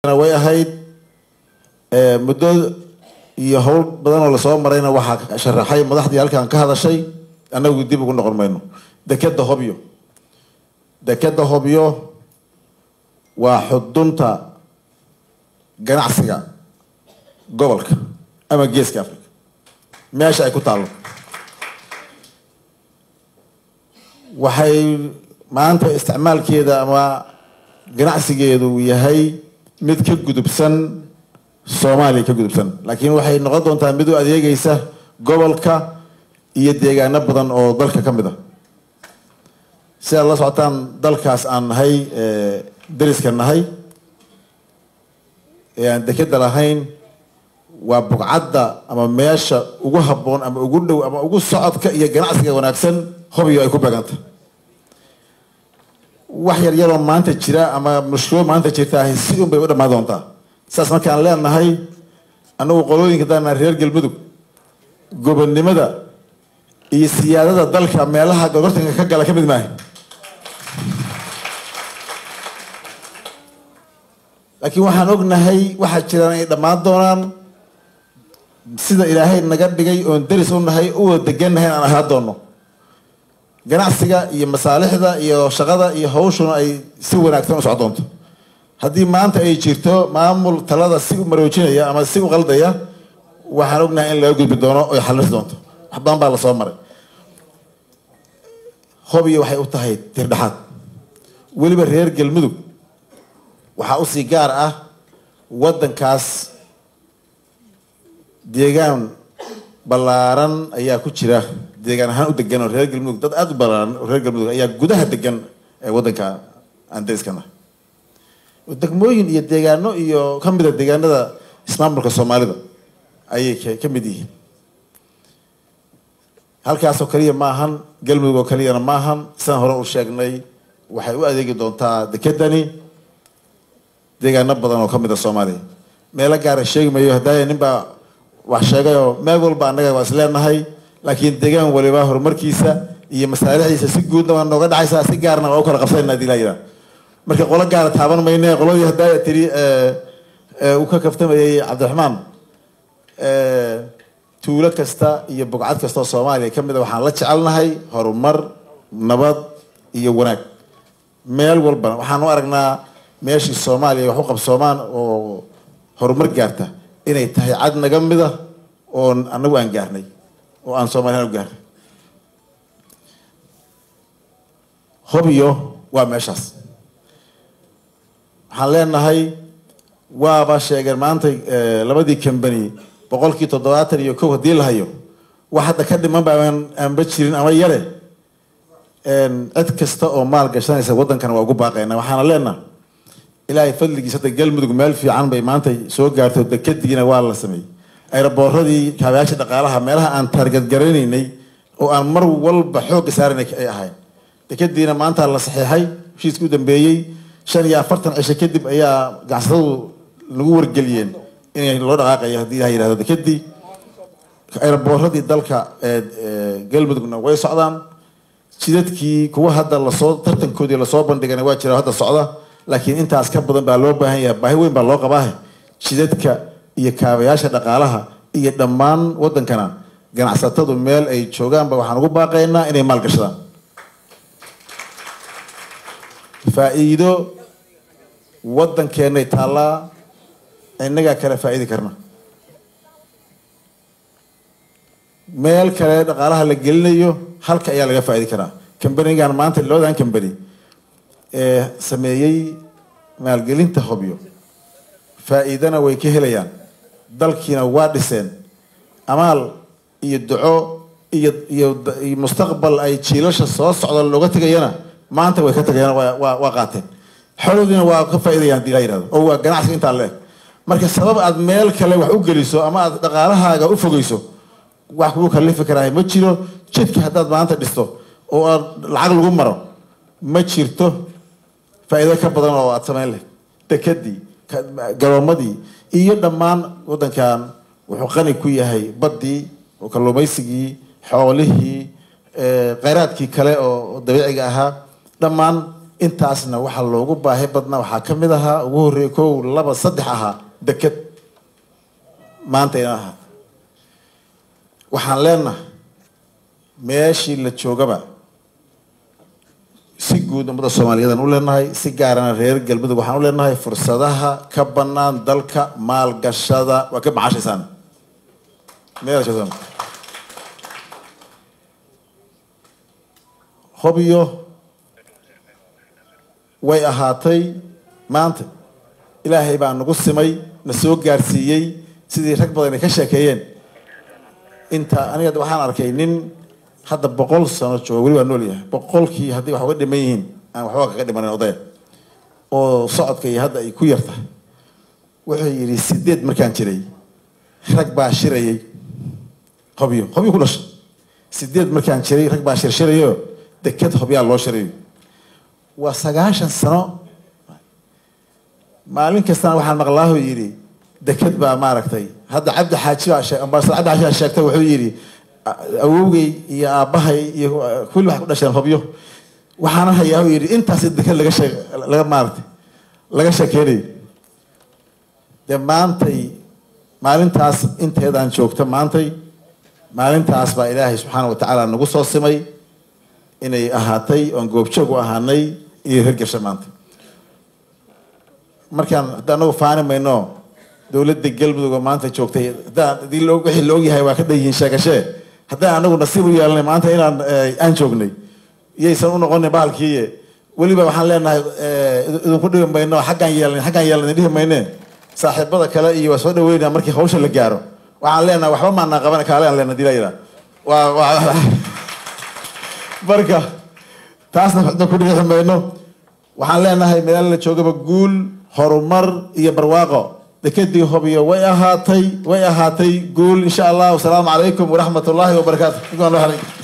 way ahayd muddo iyo howl badan oo lasoo marayna waxaa sharaxay madaxdii halkan ka hadashay annagu dib ugu noqon mayno dekeda hobyo dekeda hobyo waa xudunta ganacsiga gobolka ama geeska africa meesha ay ku taallo waxay maanta isticmaalkeeda ama ganacsigeedu yahay mid ka gudubsan soomaaliya ka gudubsan laakiin waxay noqon doontaa mid u adeegaysa gobolka iyo deegaano badan oo dalka ka mid a si aad la socotaan dalkaas aan nahay dariska nahay ee aan dekeda lahayn waa bugcadda ama meesha ugu habboon ama ugu dhow ama ugu socodka iyo ganacsiga wanaagsan hobyo ay ku beeganta wax yar yaroo maanta jira ama mushkilo maanta jirtaa si un bay u dhammaan doontaa saas markaan leenahay annagu qolooyinka daana reer galmudug gobonnimada iyo siyaadada dalka meelaha gorgortanka ka gala ka mid maaha laakiin waxaan ognahay waxaa jiraan ay dhammaan doonaan sida ilaahay naga dhigay oon daris u nahay u wada degannahay aan ahaa doono ganacsiga iyo masaalixda iyo shaqada iyo hawshuna ay si wanaagsan u soc doonto haddii maanta ay jirto maamul talada si u maroojinaya ama si u qaldaya waxaan ognahay in laga gudbi doono oy xalisi doonto wax badan baa lasoo maray hobyo waxay u tahay tirdhexaad weliba reer galmudug waxaa usii gaar ah waddankaas deegaan ballaaran ayaa ku jira deegaan ahaan u degan oo reer galmudug dad aada u ballaaran oo reer galmudug ayaa gudaha degan ee waddanka aan dariskana degmooyin iyo deegaano iyo ka mida deegaanada ismaamulka soomaalida ayay ka mid yihiin halkaasoo kaliya ma ahan galmudug oo kaliyana ma ahan sidaan hore u sheegnay waxay u adeegi doontaa dekedani deegaano badan oo ka mid a soomaaliya meelo gaara sheegi mayo haddaaya nin baa wax sheegayoo meel walba annaga waa is leenahay laakiin deegaan waliba horumarkiisa iyo masaalixdiisa si guudna waa nooga dhacaysaa si gaarna waa u kala qabsanayna hadii laa yidhaha marka qolo gaara taaban mayne qoladii haddaaya tiri uu ka kaftamayay cabdiraxmaan tuulo kasta iyo bugcad kasta oo soomaaliya ka mid a waxaan la jecelnahay horumar nabad iyo wanaag meel walbana waxaan u aragnaa meeshii soomaaliya wax u qabsoomaan oo horumar gaarta inay tahay cad naga mid a oo anagu aan gaarnay oo aan soomaliyan u gaarnay hobyo waa meeshaas waxaan leenahay waaba sheegeen maanta labadii combany boqolkii toddobaatan iyo kow haddii la hayo wax hadda ka dhiman ba aanba jirin ama yare cid kasta oo maal gashanaysa waddankana waa ugu baaqayna waxaana leenaha ilaahay fadligiis hadda galmudug meel fiican bay maanta soo gaarto dekadiina waa la sameeyey ayrabooradii kaabayaasha dhaqaalaha meelaha aan taargadgaranaynay oo aan mar walba xoogga saaranay ay ahayn dekadiina maanta la saxiixay heshiiska u dambeeyey shan iyo afartan cisho kadib ayaa ganacsatadu lagu wargeliyeen inay loo dhaqaaqayo haddii ilaha yihahdo dekadii ayrabooradii dalka galmudugna way socdaan jidadkii kuwa hadda lasoo tartankoodii lasoo bandhigana waa jira hadda socda laakiin intaas ka badan baa loo baahan yahay baahi weyn baa loo qabaahe jidadka iyo kaabayaasha dhaqaalaha iyo dhammaan waddankana ganacsatadu meel ay joogaanba waxaan ugu baaqaynaa inay maalgashadaan faa-iido waddankeenay taallaa innagaa kale faa-iidi karna meel kale dhaqaalaha la gelinayo halka ayaa laga faa-idi karaa combanigan maanta labadan combany ee sameeyey maalgelinta hobyo faa-iidana way ka helayaan dalkiina waa dhiseen amaal iyo duco iyo iyo iyo mustaqbal ay jiilasha soo socda looga tegayana maanta way ka tagayaan waa waa qaateen xoolodiina waa ka faa-idayaan hadii laa yihahdo oo waa ganacsiga intaa leeg marka sabab aad meel kale wax u geliso ama aad dhaqaalahaaga u fogeyso wax kugu kalifi karaa ma jiro jidka haddaad maanta dhisto oo aad lacag lagu maro ma jirto faa-iido ka badan oo aada samayn leh dekadii garoomadii iyo dhammaan waddankan wuxuu qani ku yahay baddii oo kalluumaysigii xoolihii kheyraadkii kale oo dabiiciga ahaa dhammaan intaasna waxaa loogu baahi badnaa waxaa ka mid ahaa ugu horreeya kow laba saddex ahaa deked maanta ina ahaa waxaan leenahay meeshii la joogaba si guud ummadda soomaaliyeedaan u leenahay si gaarana reer galmudug waxaan u leenahay fursadaha ka banaan dalka maalgashada waa ka macashaysaan meel joogtaan hobyo way ahaatay maanta ilaahay baa nagu simay na soo gaarsiiyey sidii rag badan ay ka sheekeeyeen inta aniga waxaan arkay nin hadda boqol sano jooga weli waa nool yahay boqolkii haddii wax uga dhiman yihiin aan waxba kaga dhimanin odaya oo socodka iyo hadda ay ku yarta wuxuu yidhi sideed markaan jiray rag baa shirayay hobyo hobyo ku dhashay sideed markaan jiray rag baa shirshirayo deked hobyaa loo shirayo waa sagaashan sano maalin kastana waxaan maqlaahu yidhi deked baa maaragtay hadda cabdi xaaji baa shee ambaasad cabdi xaaji baa sheegtay wuxuu yidhi awowgay iyo aabbahay iyo kulli waxay ku dhasheen hobyo waxaana hayaa yidhi intaas deked laga shee laga maaragtay laga sheekeynayo dee maantay maalintaas inteedaan joogto maantay maalintaas baa ilaahay subxaana wa tacaala nagu soo simay inay ahaatay oon goobjoog u ahaanay iyo hirgasha maanta markaan hadda anagu faani mayno dowladda galmudug oo maanta joogtay haddaan hadii lo wixii la ogyahay waa ka dhanyihiin sheegashee haddaan anagu nasiib u yeelanay maanta inaan aan joognay iyaysan u noqonin bahalkii weliba waxaan leenahay idinku dhibi mayno xaggaan yeelnay xaggaan yeelnay dhihi mayne saaxiibada kale iyo waa soo dhaweynaa markii hawsha la gaaro waxaan leenahay waxba maanaan qaban kaalean leena dila yidhaa waa waa marka taasna waxba ku dhixi mayno waxaan leenahay meel la joogaba guul horumar iyo barwaaqo dekedii hobyo way ahaatay way ahaatay guul insha allah wasalaamu calaykum waraxmat ullaahi wabarakaatu